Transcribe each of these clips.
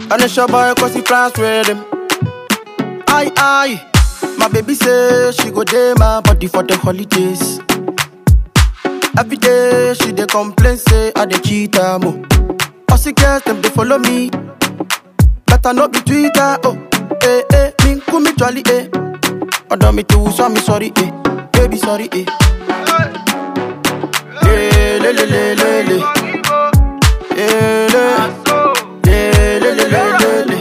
And it's your boy cause he plans with him. Aye, aye. My baby say she go day my body for the holidays. Every day she dey complain say I dey cheat her mo. All she girls them dey follow me. Better not be Twitter oh. Eh eh, me kumi jolly eh. Ọ̀dọ̀ mi tó sọ mi sorry eh. Baby sorry eh. Eh, le le le le le. Eh, le. Eh, le le le le le.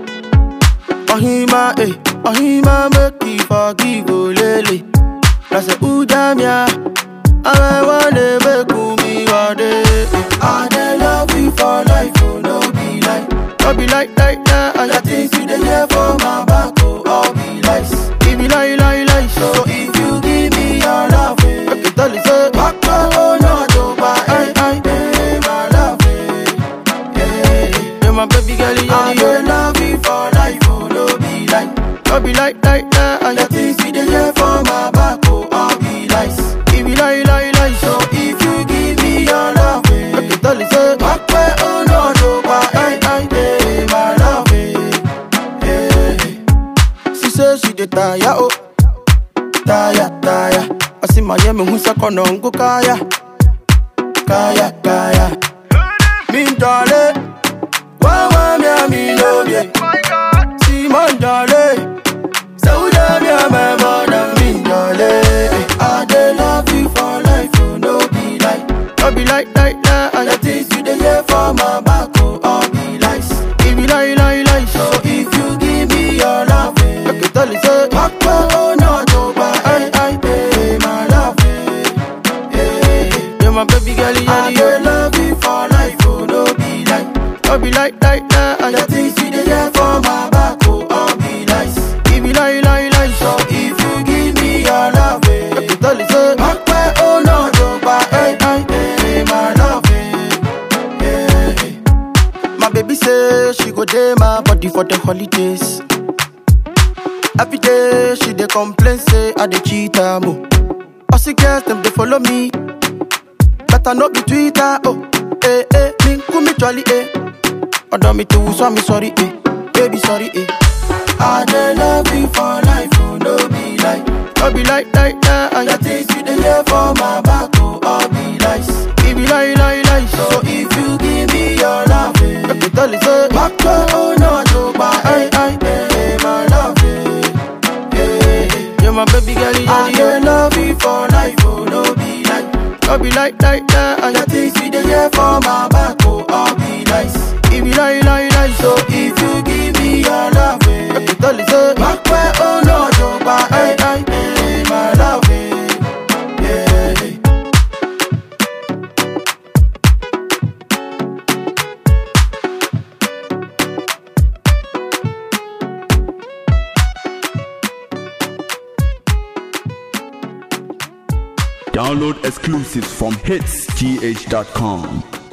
Ohima eh, Ohima make me forgive oh lele. I say ooh damn yeah. I wanna make me one day. I dey love you for life, oh no be like, no be like like that. And the things you dey hear for my back, oh all be lies. Give me lie lie lie. So if you give me your love, eh, I can tell you say, back oh no to buy, I I eh, my love, eh, yeah. Yeah, my baby girl, you I dey love you for life, oh no be like, no be like like that. And the things you dey hear for my back, oh all be lies. Give me lie lie lie. So if you give me your love, eh, I can tell you say, back oh no to buy, I I eh, my love, eh, yeah. She say she dey tire, oh, tire, tire. I see my yemi who second on go kaya, kaya, kaya. Me darling, why why me a me no me? See my darling, so damn me a me more than me darling. I dey love you for life, oh no be like, no be like like that. And the things you dey hear for my back, oh all be lies. Give me lie lie lie. So if you give me your love, eh, I can tell you say, back oh no to buy, I I pay my love, eh, yeah. Yeah, my baby girl, yeah, I dey love you for life, oh no be like, no be like like that. And the things you dey hear for my back, oh all be lies. Give me lie lie lie. So if you give me your love, eh, I can tell you say, back oh no to buy, I I pay my love, eh, yeah. My baby say she go day my body for the holidays. Every day she dey complain say I dey cheat her mo. All she girls them dey follow me. Better not be Twitter oh. Eh eh, me kumi jolly eh. Ọ̀dọ̀ mi tó sọ mi sorry eh. Baby sorry eh. I dey love you for life oh no be like, no be like like that. And the things you dey hear for my back oh all be lies. Give me lie lie lie. So if you give me your love, eh, I can tell you say, back oh no to buy, I I eh, my love, eh, yeah. Yeah, my baby girl, yeah, I dey love you for life, oh no be like, no be like like that. And the things you dey hear for my back, oh all be lies. Give me lie lie lie. So if you give me your love, eh, I can tell you say, back oh no to buy, I I eh, my love, eh, yeah. Download exclusives from hitsgh.com.